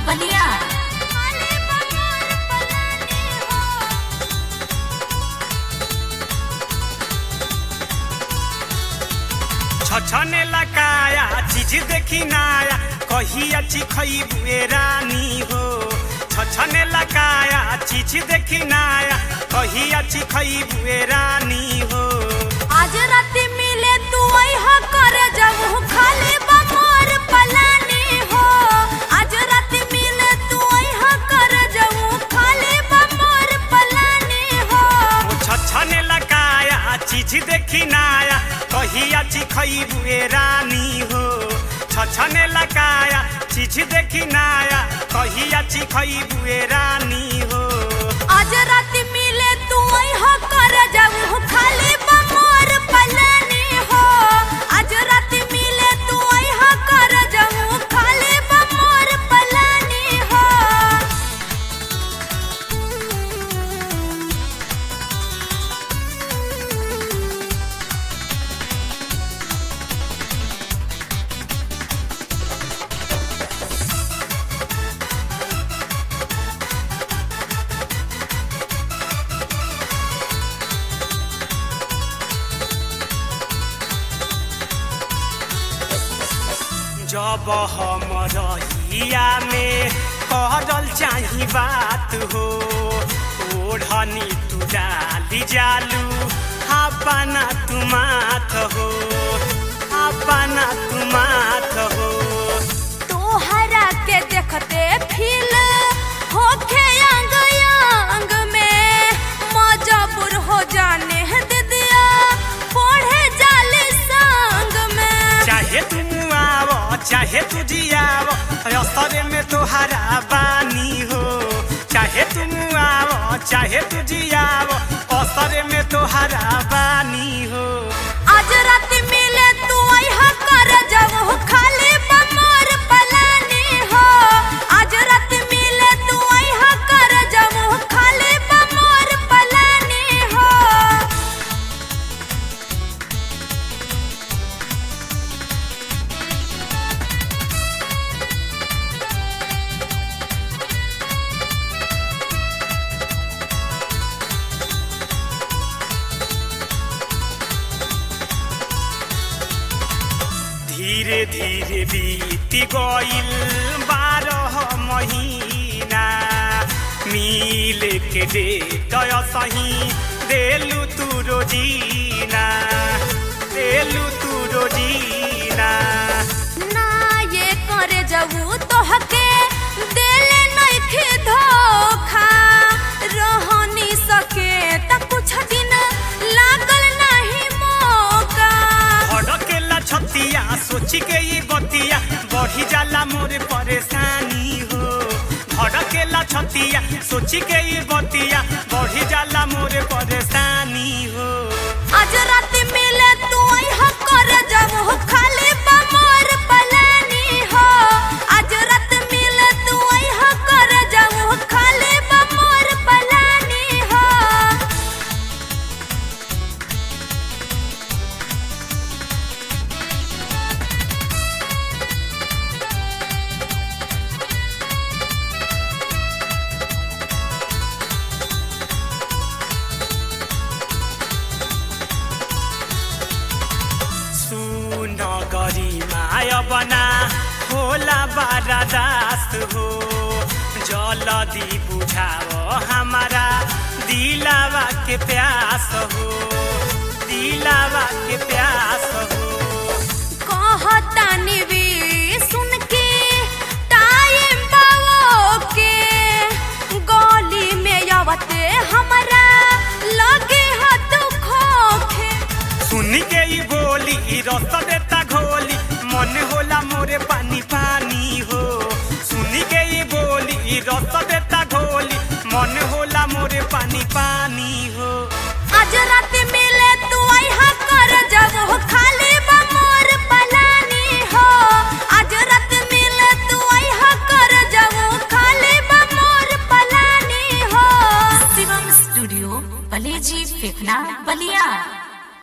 बलिया छछने लगाया चीज देखी नाया कहिया चिखई बुए रानी हो छछने लगाया चीज देखी नाया कहिया चिखई बुए रानी हो आज राती मिले तू अइहा कर जब खाली बमोर पलानी हो आज राती मिले तू अइहा कर जब खाली बमोर पलानी हो ओ छछने लगाया चीज देखी नाया कहिया चिखई बुए रानी हो छछने लगाया चीज देखी नाया कहिया चिखई बुए रानी हो आज राती मिले तू अइहा कर जब खाली बमोर पलानी हो आज राती मिले तू अइहा कर जब खाली बमोर पलानी हो जब हम रहिया में कहल चाही बात हो ओढ़नी तू डाली जालू हापाना तू माथ हो हापाना तू माथ हो तोहरा के देखते फील होखे अंग अंग में मजबूर हो जाने दे दिया पढ़े जाले संग में चाहे तू आव चाहे तू जियाव असरे में तोहरा बानी हो चाहे तू आव चाहे तू जियाव असरे में तोहरा बानी हो आज रात मिले तू अइहा कर जब खाली बमोर पलानी हो आज रात मिले तू अइहा कर जब खाली बमोर पलानी हो धीरे धीरे बीती गईल बारह महीना मिल के डेट सही देलू तू रोजीना देलू तू रोजीना ना ये करे जबू तोहके देले नइखे धोखा रहनी सके त कुछ दिन लागल नहीं मौका भड़केला छतिया सोची के ये बतिया बढ़ी जाला मोर परेशानी हो भड़केला छतिया सोची के ये बतिया बढ़ी जाला मोर परेशानी हो आज रात मिले तू अइहा कर जब खाली बमोर पलानी हो आज रात मिले तू अइहा कर जब खाली बमोर पलानी हो सुन गरी माय बना होला बारा दास हो जलदी बुझाव हमारा दिलावा के प्यास हो दिलावा के प्यास हो कहतानी भी सुन के टाइम बावो के गली में आवते हमरा लगे हाथ खोखे सुन के ई बोली ई रस देता घोली मन होला मोरे पानी पानी हो सुन के ई बोली ई रस देता घोली मन होला मोरे पानी पानी हो आज रात मिले तू अइहा कर जब खाली बमोर पलानी हो आज रात मिले तू अइहा कर जब खाली बमोर पलानी हो शिवम स्टूडियो बलेजी फेफना बलिया